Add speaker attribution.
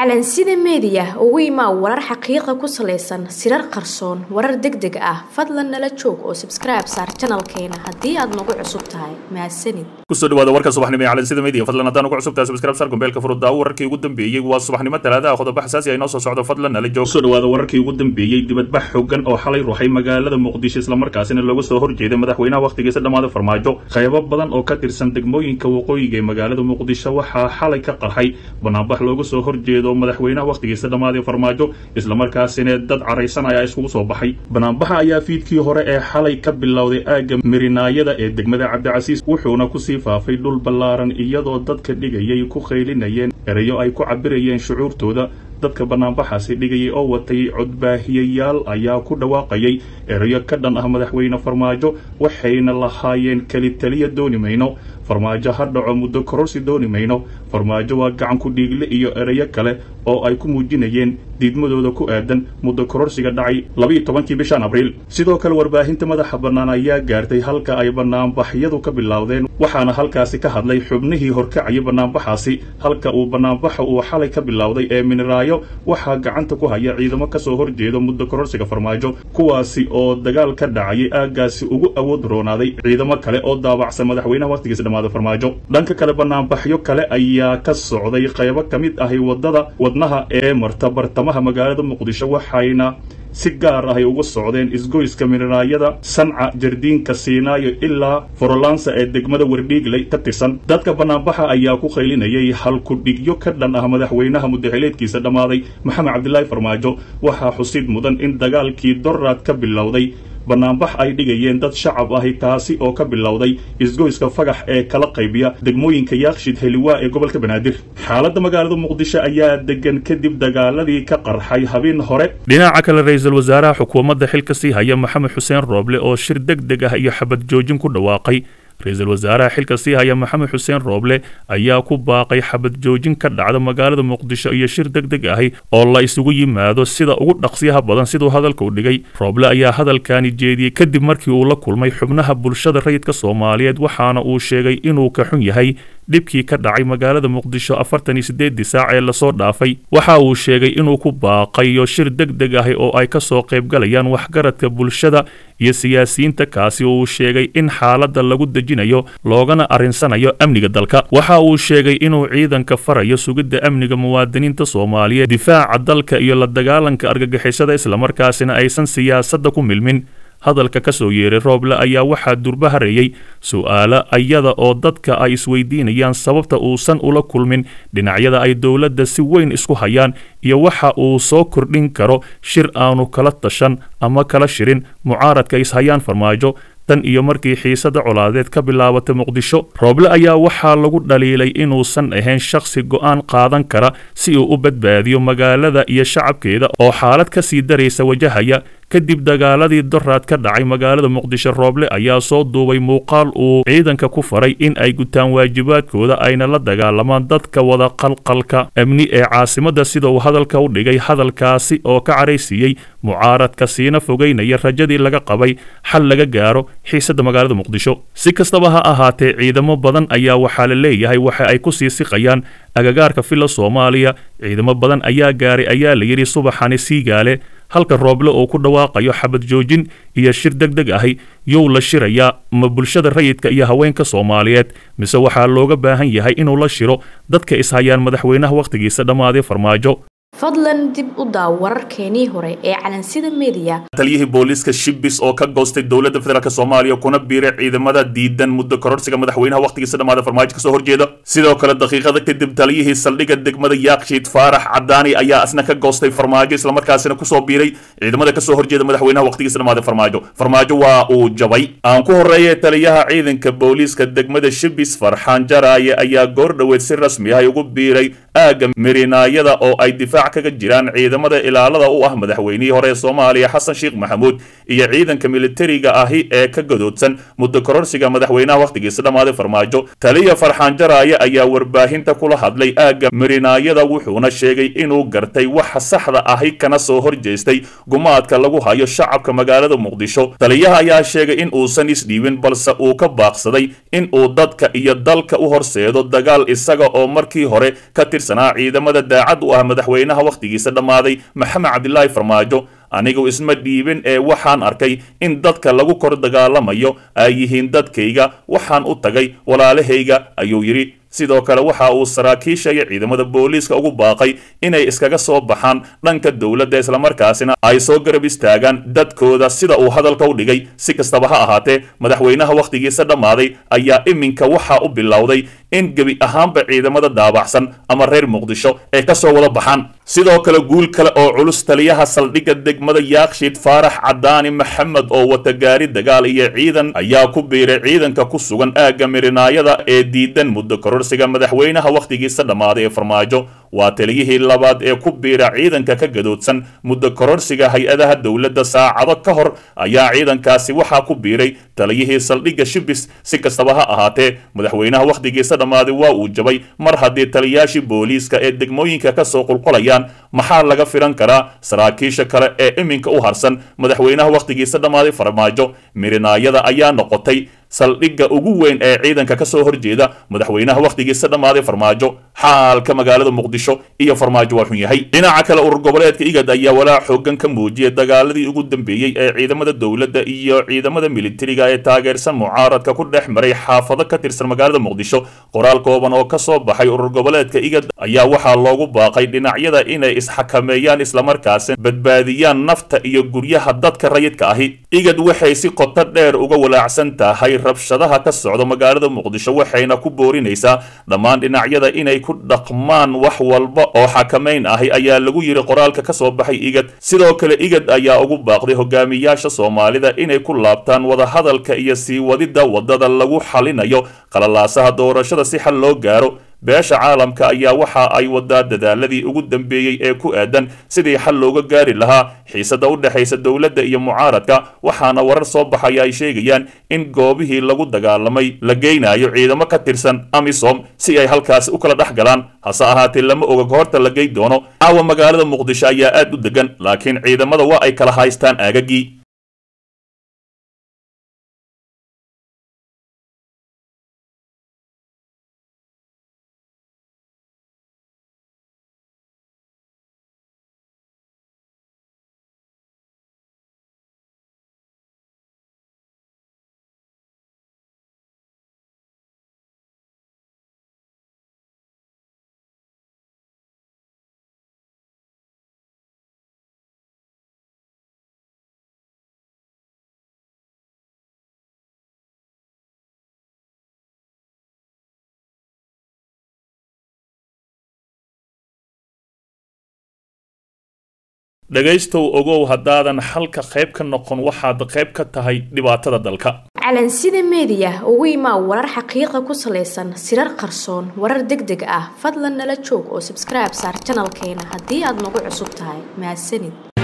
Speaker 1: calansida meediya ugu imaa warar xaqiiqa ku salaysan sirar qarsoon warar deg deg ah fadlan nala joog oo sabskribe saar janalkeena haddii aad nagu cusub tahay mahadsanid
Speaker 2: kusoo dhawaada warka subaxnimo ee calansida media fadlan haddaan ugu cusubtahay subscribe sar gombeelka furuddaa wararkii ugu dambeeyey waa subaxnimo talaadaha qodobo xasaasi ah inoo soo socdo fadlan nala joog kusoo dhawaada wararkii ugu dambeeyey dibadbax xooggan oo xalay ruuxay magaalada muqdisho islamarkaasina looga soo horjeeday madaxweynaha wakhtigiisa dhammaada farmaajo qaybo badan oo ka tirsan degmooyinka waqooyiga ee magaalada muqdisho waxaa xalay ka qarxay banaanbax looga soo horjeedo madaxweynaha wakhtigiisa dhammaadee farmaajo islamarkaasina dad caraysan ayaa iskugu soo baxay banaanbaxa ayaa fiidkii hore ee xalay ka bilowday aagga mirinaayada ee degmada cabdicasiis wuxuuna kusii faafay dhul ballaaran iyadoo dadka dhigayay ku qaylinayeen erayo ay ku cabirayeen shucuurtooda dadka banaanbaxaasi dhigayay oo watay codbaahiyayaal ayaa ku dhawaaqayay erayo ka dhan ah madaxweyne farmaajo waxayna lahaayeen keli taliya dooni mayno farmaajo ha dhaco muddo kororsi dooni mayno farmaajo waa gacan ku dhiigle iyo erayo kale oo ay ku muujinayeen diidmadooda ku aadan muddo kororsiga dhacay labiiyo tobankii bishan abriil sidoo kale warbaahinta madaxa bannaan ayaa gaartay halka ay banaanbaxyadu ka bilowdeen waxaana halkaasi ka hadlay xubnihii horkacaya banaanbaxaasi halka uu banaanbaxa uu xalay ka bilowday ee miniraayo waxaa gacanta ku haya ciidamo kasoo horjeeda muddo kororsiga farmaajo kuwaasi oo dagaal ka dhacayay aaggaasi ugu awood roonaaday ciidamo kale oo daabacsan madaxweynaha wakhtigiisa dhammaada farmaajo dhanka kale banaanbaxyo kale ayaa ka socday qaybo ka mid ahi wadada wadnaha ee marta bartamaha magaalada muqdisho waxayna si gaar ahay uga socdeen isgoyska miniraayada sanca jardiinka siinaayo ilaa forolansa ee degmada wardhiigley ka tirsan dadka banaanbaxa ayaa ku qaylinayay halkudhigyo ka dhan ah madaxweynaha mudaxileedkiisa dhammaaday maxamed cabdilaahi farmaajo waxaa xusid mudan in dagaalkii doraad ka bilowday banaanbax ay dhigayeen dad shacab ahi kaasi oo ka bilowday isgoyska fagax ee kala qaybiya degmooyinka yaakshid heliwaa ee gobolka banaadir xaaladda magaalada muqdisho ayaa degan kadib dagaaladii ka qarxay habeen hore dhinaca kale ra-iisul wasaaraha xukuumadda xilka sii haya maxamed xuseen rooble oo shir deg deg ah iyo xabad joojin ku dhawaaqay ra-iisul wasaaraha xilka sii haya maxamed xuseen rooble ayaa ku baaqay xabad joojin ka dhacda magaalada muqdisho iyo shir deg deg ahi oo la isugu yimaado sida ugu dhaqsiyaha badan siduu hadalka u dhigay rooble ayaa hadalkani jeediyey kadib markii uu la kulmay xubnaha bulshada rayidka soomaaliyeed waxaana uu sheegay inuu ka xun yahay dhibkii ka dhacay magaalada muqdisho afartan iyo siddeedii saac ee lasoo dhaafay waxa uu sheegay inuu ku baaqayo shir deg deg ahi oo ay kasoo qaybgalayaan waxgaradka bulshada iyo siyaasiyiinta kaasi oo uu sheegay in xaaladda lagu dejinayo loogana arrinsanayo amniga dalka waxa uu sheegay inuu ciidanka farayo sugidda amniga muwaadiniinta soomaaliyeed difaaca dalka iyo la dagaalanka argagixisada islamarkaasina aysan siyaasadda ku milmin hadalka ka soo yeeray rooble ayaa waxaa durba hareeyey su-aalo ayada oo dadka ay isweydiinayaan sababta uusan ula kulmin dhinacyada ay dowladda si weyn isku hayaan iyo waxa uu soo kordhin karo shir aanu kala tashan ama kala shirin mucaaradka ishayaan farmaajo tan iyo markii xiisada colaadeed ka bilaabatay muqdisho rooble ayaa waxaa lagu dhaliilay inuusan ahayn shakhsi go'aan qaadan kara si uu u badbaadiyo magaalada iyo shacabkeeda oo xaalad ka sii daraysa wajahaya kadib dagaaladii doraad ka dhacay magaalada muqdisho rooble ayaa soo duubay muuqaal uu ciidanka ku faray in ay gutaan waajibaadkooda ayna la dagaalamaan dadka wada qalqalka amni ee caasimadda sida uu hadalka u dhigay hadalkaasi oo ka caraysiiyey mucaaradka siina fogeynaya rajadii laga qabay xal laga gaaro xiisadda magaalada muqdisho si kastaba ha ahaatee ciidamo badan ayaa waxaa la leeyahay waxa ay ku sii siqayaan agagaarka filla soomaaliya ciidamo badan ayaa gaaray ayaa la yidhi subaxani siigaale halka rooble oo ku dhawaaqayo xabad joojin iyo shir deg deg ahi yow la shirayaa ma bulshada rayidka iyo haweenka soomaaliyeed mise waxaa looga baahan yahay inuu la shiro dadka ishayaan madaxweynaha wakhtigiisa dhammaaday farmaajo
Speaker 1: fadlan dib u daaw wararkeenii hore ee calansida meediya
Speaker 2: taliyihii booliiska shibis oo ka goostay dowladda federaalk soomaaliya kuna biiray ciidamada diidan muddo kororsiga madaxweynaha wakhtigiisa dhammaada farmaajo kasoo horjeeda sidoo kale daqiiqada kadib taliyihii saldhigga degmada yaakshiid faarax cadaani ayaa asna ka goostay farmaajo islamarkaasina kusoo biiray ciidamada kasoo horjeeda madaxweynaha wakhtigiisa dhammaada farmaajo farmaajo waa uu jabay aan ku horeeyay taliyaha ciidanka booliiska degmada shibis farxaan jaraaye ayaa goor dhoweed si rasmi ah ugu biiray aagga mirinaayada oo ay difaac difaac kaga jiraan ciidamada ilaalada u ah madaxweynihii hore ee soomaaliya xasan sheekh maxamuud iyo ciidanka militariga ahi ee ka gadoodsan muddo kororsiga madaxweynaha wakhtigiisa dhammaaday farmaajo taliya farxaan jaraaye ayaa warbaahinta kula hadlay aagga marinaayada wuxuuna sheegay inuu gartay waxa saxda ahi kana soo horjeestay gumaadka lagu hayo shacabka magaalada muqdisho taliyaha ayaa sheegay in uusan isdhiibin balse uu ka baaqsaday in uu dadka iyo dalka u horseedo dagaal isaga oo markii hore ka tirsanaa ciidamada daacad u ah madaxweynaha wakhtigiisa dhammaaday maxamed cabdilaahi farmaajo anigu isma dhiibin ee waxaan arkay in dadka lagu kor dagaalamayo ay yihiin dadkayga waxaan u tagay walaalahayga ayuu yidhi sidoo kale waxa uu saraakiisha iyo ciidamada booliiska ugu baaqay inay iskaga soo baxaan dhanka dowladda islamarkaasina ay soo garab istaagaan dadkooda sida uu hadalka u dhigay si kastaba ha ahaatee madaxweynaha wakhtigiisa dhammaaday ayaa iminka waxa u bilowday in gebi ahaanba ciidamada daabacsan ama reer muqdisho ay ka soo wada baxaan sidoo kale guul kale oo culus taliyaha saldhigga degmada yaakshiid faarax cadaani maxamed oo wata gaari dagaal iyo ciidan ayaa ku biiray ciidanka ku sugan aagga mirinaayada ee diidan muddo kororsiga madaxweynaha wakhtigiisa dhammaaday ee farmaajo waa taliyihii labaad ee ku biira ciidanka ka gadoodsan muddo kororsiga hay-adaha dowladda saacado ka hor ayaa ciidankaasi waxaa ku biiray taliyihii saldhigga shibis si kastaba ha ahaatee madaxweynaha wakhtigiisa dhammaaday waa uu jabay mar haddii taliyaashii booliiska ee degmooyinka ka soo qulqulayaan maxaa laga filan karaa saraakiisha kale ee iminka u harsan madaxweynaha wakhtigiisa dhammaaday farmaajo mirinaayada ayaa noqotay saldhigga ugu weyn ee ciidanka ka soo horjeeda madaxweynaha wakhtigiisa dhammaaday farmaajo xaalka magaalada muqdisho iyo farmaajo waa xun yahay dhinaca kale urur goboleedka igad ayaa walaac xoogan ka muujiyay dagaaladii ugu dambeeyey ee ciidamada dowladda iyo ciidamada militariga ee taageersan mucaaradka ku dhex maray xaafado ka tirsan magaalada muqdisho qoraal kooban oo ka soo baxay urur goboleedka igad ayaa waxaa loogu baaqay dhinacyada inay isxakameeyaan islamarkaasi badbaadiyaan nafta iyo guryaha dadka rayidka ahi igad waxay si qoto dheer uga walaacsan tahay rabshadaha ka socda magaalada muqdisho waxayna ku boorinaysaa dhammaan dhinacyada inay ku dhaqmaan wax walba oo xakamayn ahi ayaa lagu yidhi qoraalka ka soo baxay igad sidoo kale igad ayaa ugu baaqday hogaamiyaasha soomaalida inay ku laabtaan wadahadalka iyo sii wadidda waddada lagu xalinayo qalalaasaha doorashada si xal loo gaaro beesha caalamka ayaa waxa ay wadaa dadaaladii ugu dambeeyey ee ku aadan sidii xal looga gaari lahaa xiisada u dhexaysa dowladda iyo mucaaradka waxaana warar soo baxaya ay sheegayaan in goobihii lagu dagaalamay la geynayo ciidamo ka tirsan amisom si ay halkaasi u kala dhex galaan hase ahaatee lama oga goorta la gey doono caawa magaalada muqdisho ayaa aad u degan laakiin ciidamada waa ay kala haystaan aagagii dhegaystow ogow haddaadan xalka qayb ka noqon waxaad qayb ka tahay dhibaatada dalka
Speaker 1: calansida meediya ugu imaa warar xaqiiqa ku salaysan sirar qarsoon warar deg deg ah fadlan nala joog oo sabskribe saar janalkeena haddii aad nagu cusub tahay mahadsanid